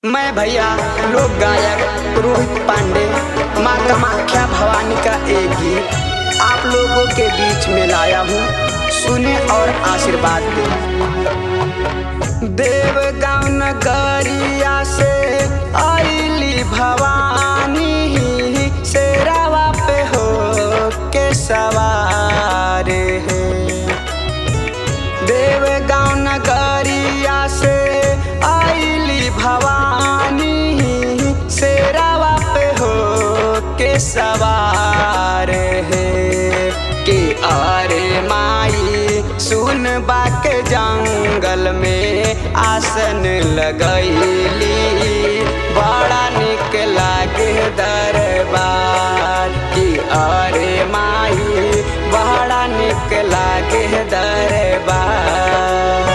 मैं भैया लोक गायक रोहित पांडे माँ कामाख्या भवानी का एक गीत आप लोगों के बीच में लाया हूँ सुने और आशीर्वाद दें देव गाँव नगरिया से आईली भवानी शेरावा पे हो के सवार है देव गाँव नगरिया से आईली भवानी शेरावा पे हो के सवार है कि अरे माई सुन बाके जंगल में आसन लगैली बड़ा निक लागे दरबार कि अरे माई बड़ा निक लागे दरबार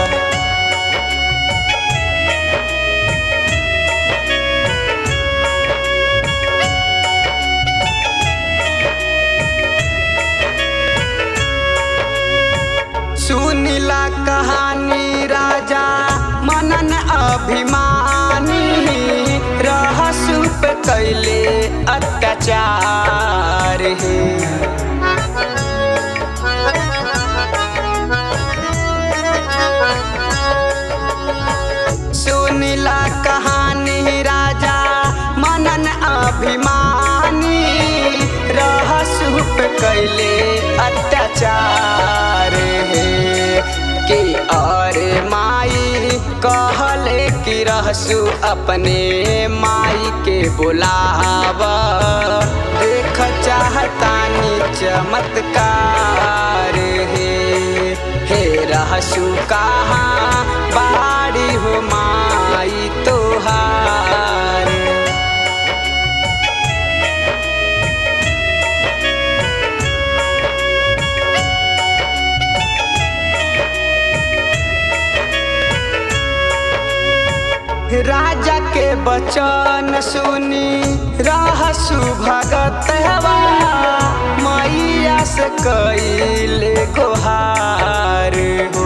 सुनीला कहानी राजा मनन अभिमानी रहसु पे कैले अत्याचार है सुनीला कहानी राजा मनन अभिमानी रहसु पे कैले अत्याचार है कि अरे माई कहले कि रहसु अपने माई के बुलाव देख चाहतानी चमत्कार है हे रहसु कहाँ बाड़ी हो माई तोहार राजा के बचन सुनी रहसु भगत हवा मैया से कैले गोहार हो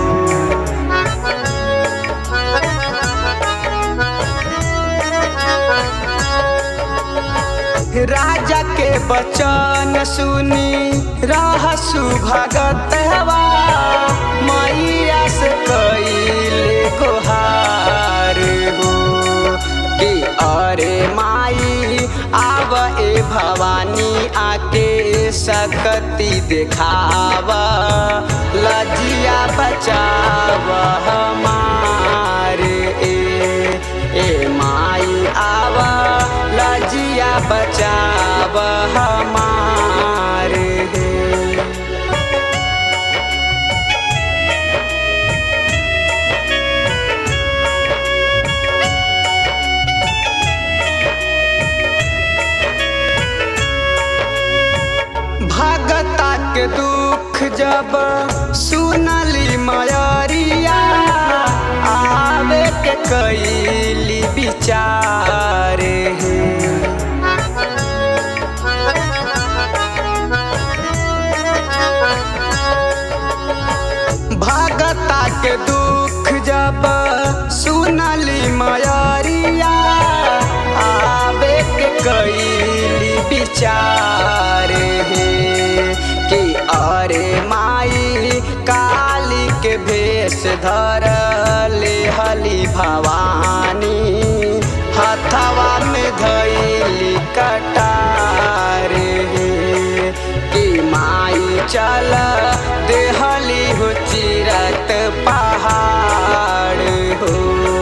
राजा के बचन सुनी रहसु भगत हवा मैया से कैले गोहार हो कि अरे माई आव ए भवानी आके सकती देखाव लजिया बचाव हमारे ए ए माई आव लजिया बचाव हमारे हे भगता के दुख जब सुनली मयरिया आवे के कैली विचार है भगता के दुख जब सुनली मयरिया आवे के कैली विचार है कि अरे माई काली के भेष धर ले हली भवानी हथवा में धैली कटार है कि माई चल देहली हो चिरत पहाड़ हो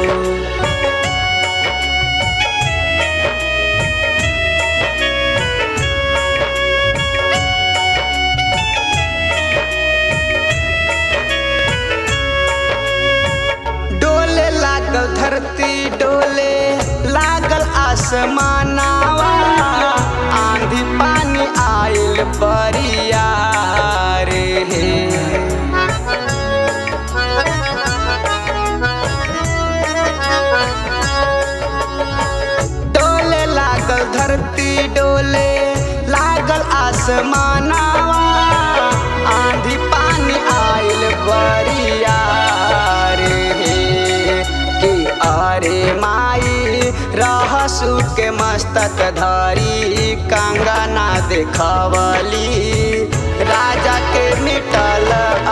डोले लागल धरती डोले लागल आसमानावा आंधी पानी आइल बरिया रे हे डोले लागल धरती डोले लागल आसमानावा आंधी पानी आइल बरिया रे हे कि अरे माई रहसु के मस्तक धरी कंगना देखवली राजा के मिटल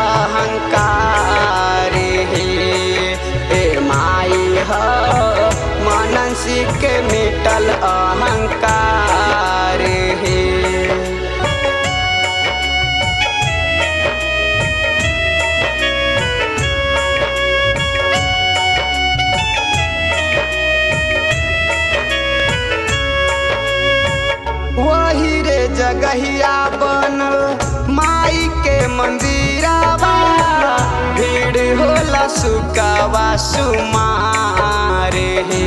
अहंकार हे ए माई ह मनसी के मिटल अहंकार हे वही रे जगहिया बनल माई के मंदिरावा भीड़ होला सुकावा सुमार हे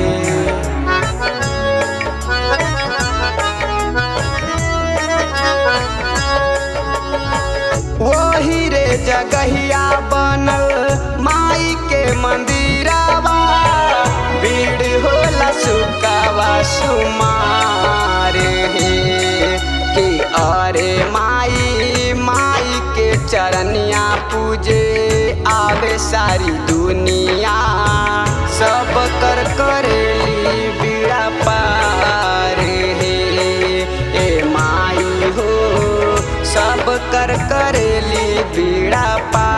वही रे जगहिया बनल माई के मंदिरावा भीड़ होला सुकावा सुमार हे कि अरे माई माई के चरनिया पूजे आवे सारी दुनिया सब कर करेली बीड़ा पार हे ए माई हो सब कर करेली बीड़ा पार